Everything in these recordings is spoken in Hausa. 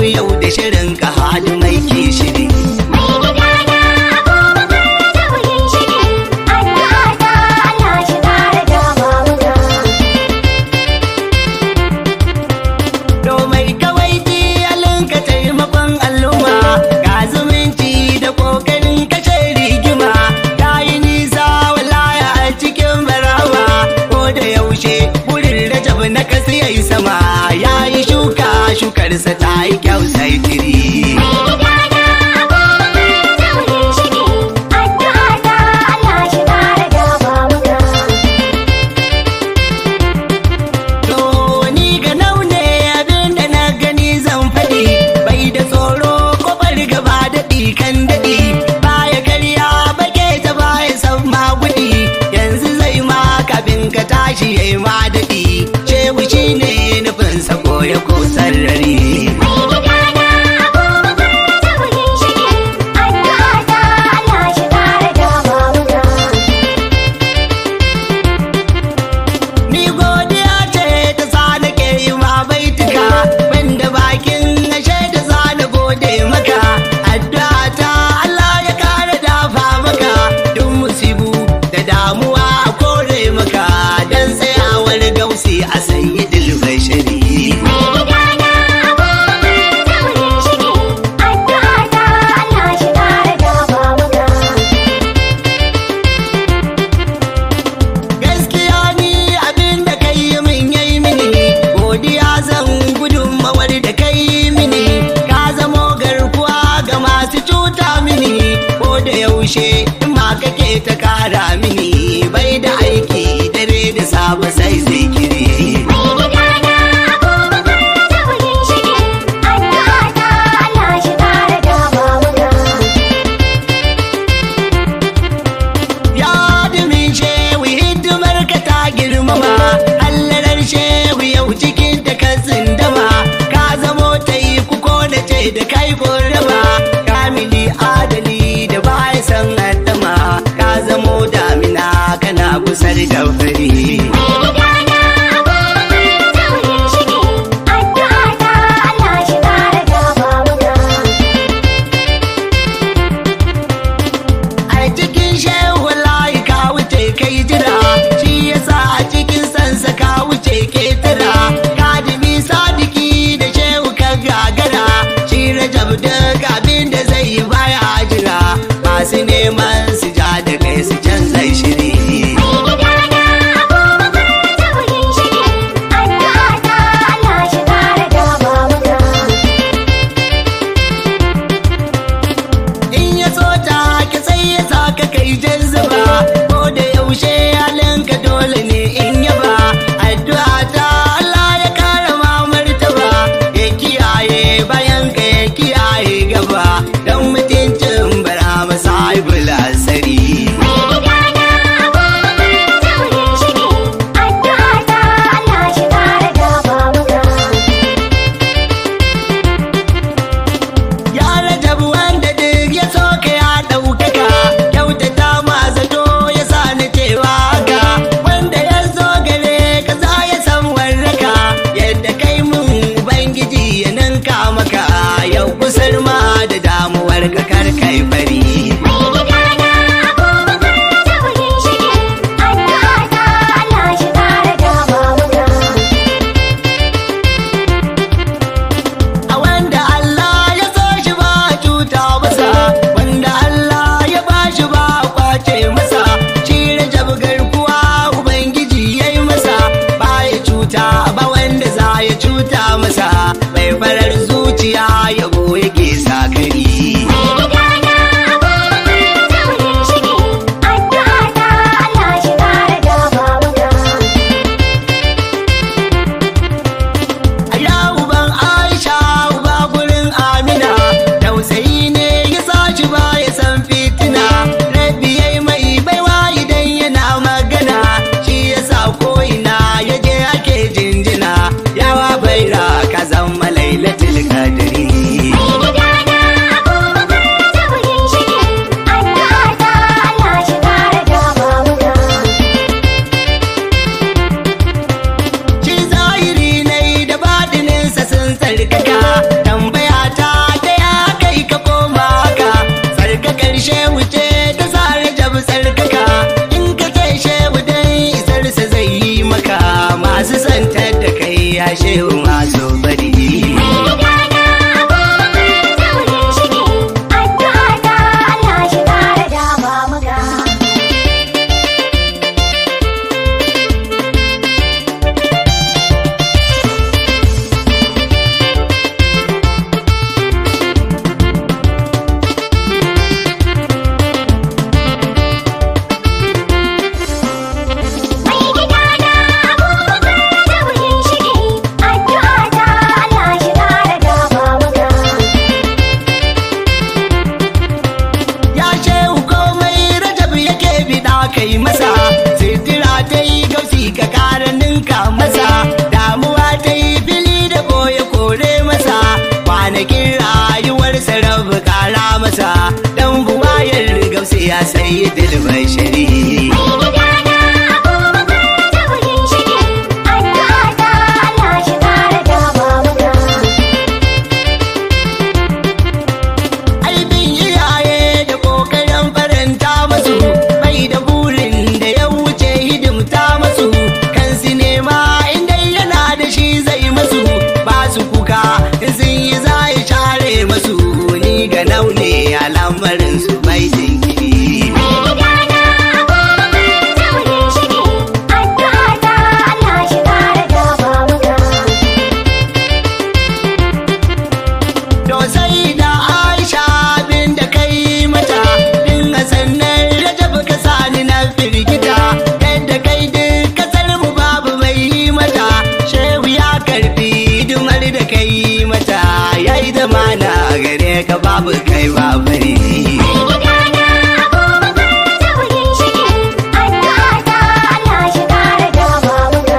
yau da shirin ka hali mai ke shiri Mai gidana abubakar da wuyin shiri, addu'a ta Allah shi kara dama muna. Domai kawai halin ka taimakon al'umma ga zumunci da kokarin kashe rigima ta yi nisa walaya a cikin barawa ko da yaushe wurin rajab na kasu yayi sama ya yi shuka shukarsa ta yi kyau sai tiri. Mai gidana abubakar da wuyin shiri, addu'a ta Allah shi kara dama muna. To ni ga naune abin da na gani zan faɗi bai da tsoro ko gaba daɗi kan daɗi baya karya bake ta baya san magudi yanzu zai ma kafin ka tashi yayi ma daɗi shehu shi ne nufin sa koya ko sarrari. Mai gidana abubakar da wuyin shiri, addu'a ta Allah shi kara dama muna. Ni godiya ce ta sa nake yi ma baituka banda bakin ashe da za na gode maka addu'a ta Allah ya kara dafa maka duk musibu da damuwa a kore maka dan tsayawar gausi a sayyidul bashari Mai gidana abubakar da wuyin shiri, addu'a ta Allah shi kara dama muna. gaskiya ni abin da kai yi min yayi mini godiya zan gudunmawar da kai yi mini ka zamo garkuwa ga masu cuta mini ko da yaushe in ma kake ta kara mini bai da aiki dare da safe sai zikiri Mai gidana abubakar da wuyin shiri, addu'a ta Allah shi kara dama muna. ya dumin shehu hidimar ka ta girmama hallarar shehu yau cikin da ka zindama ka zamo ta yi kuko da ce da kai korama kamili adali da baya san addama ka zamo damina kana kusar da fari Mai gidana abubakar da wuyin shiri, addu'a ta Allah shi kara dama muna. a cikin shehu layi ka wuce kai jira shi yasa a cikin sansa ka wuce ketara kadimi sadiki da shehu ka gagara shi rajab duk abin da zai yi baya jira masu neman su ja da kai su canza shiri Mai gidana abubakar da wuyin shiri, addu'a ta Allah shi kara dama muna. in ya so ta ka sai ya sa ka kai jazzuba ko da yaushe halinka dole ne in yaba addu'a ta Allah ya kara ma martaba ya kiyaye bayan ka ya kiyaye gaba dan mutuncin bara masa ibula sai ya shehu masu bari Mai gidana abubakar daurin shige, addu'a ta Allah shi kara dama muka. Mai gidana abubakar daurin shige, addu'a ta Allah shi kara dama muka. ya shehu komai rajab yake bida kai masa sitira ta yi gausi ka kara ninka masa damuwa ta yi fili da boye kore masa kwanakin rayuwarsa rabu kara masa dan buwayar gausi ya sayi dilbai shari Mai gidana abubakar daurin shige, addu'a ta Allah shi kara dama muka. aibin iyaye da kokarin faranta masu bai da burin da ya wuce hidimta masu kansu nema inda yana da shi zai masu ba su kuka in sun yi za ya share masu ni ga naune a lamarin su bai jinkiri Mai gidana abubakar daurin shige, addu'a ta Allah shi kara dama muka. To sai da Aisha bin da kai mata din sannan Rajab ka sani na firgita yadda kai duk kasar mu babu mai yi mata shehu ya karbi dumar da kai mata yayi da mana gare ka babu kai babari Mai gidana abubakar daurin shige, addu'a ta Allah shi kara dama muka.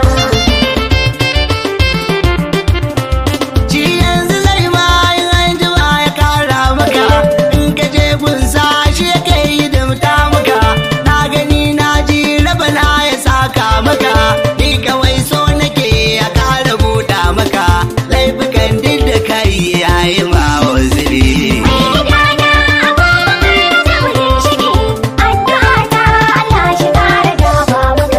Shi yanzu zai ma in an jima ya kara maka in ka je gunsa shi yake yi dimta maka na gani na ji rabana ya saka maka ni kawai so nake ya kara buɗa maka laifukan duk da kai yayi ma waziri. Mai gidana abubakar daurin shige, addu'a ta Allah shi kara dama muka.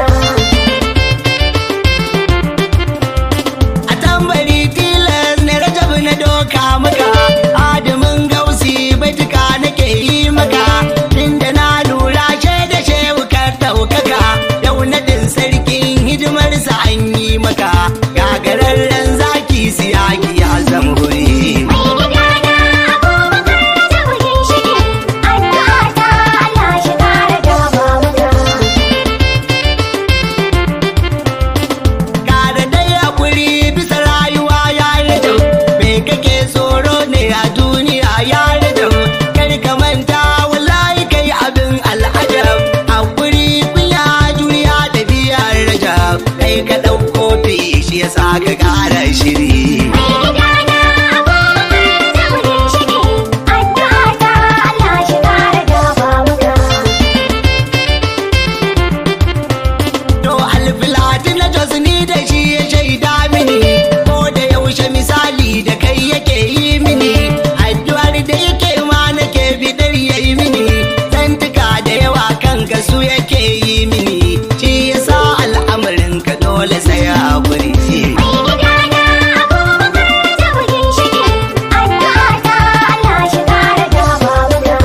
a tambari tilas na rajab na doka maka adamin gausi baituka nake yi maka tunda na lura shaida shehu ka daukaka yau nadin sarkin hidimarsa an yi maka gagararren zaki siyaki ya zama huri Mai gidana abubakar daurin shige, addu'a ta Allah shi kara dama muka. Kara dai hakuri bisa rayuwa ya rage me kake tsoro ne a duniya ya rage kar ka manta wallahi kai abin al'ajab hakuri kunya juriya da biyar rajab kai ka ɗauko fi shi yasa ka ƙara shiri Mai gidana abubakar daurin shige, addu'a ta Allah shi kara dama muka. To alfilati na jos ni da shi ya shaida mini ko da yaushe misali da kai yake yi mini addu'ar da yake ma nake bidar ya yi mini zantuka da yawa kan ka su yake yi mini shi yasa al'amarin ka dole sai hakuri Mai gidana abubakar daurin shige, addu'a ta Allah shi kara dama muka.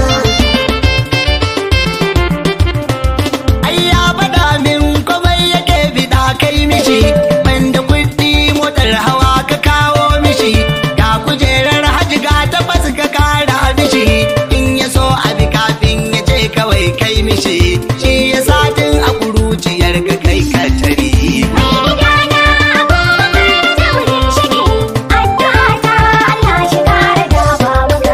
ai ya faɗa min komai yake bida kai mishi banda kuɗi motar hawa ka kawo mishi ga kujerar hajji ga tabbas ka kara mishi in ya so abi kafin ya ce kawai kai mishi shi ya satin a kuruciyar ka kai ka tari Mai gidana abubakar daurin shige, addu'a ta Allah shi kara dama muka.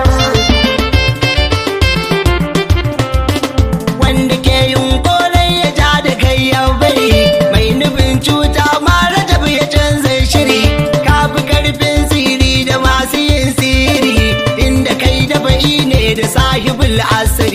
wanda ke yunkorai ya ja da kai ya bari mai nufin cuta ma rajab ya canza shiri kafi karfin siri da masu yin siri inda kai da bai ne da sahibul asiri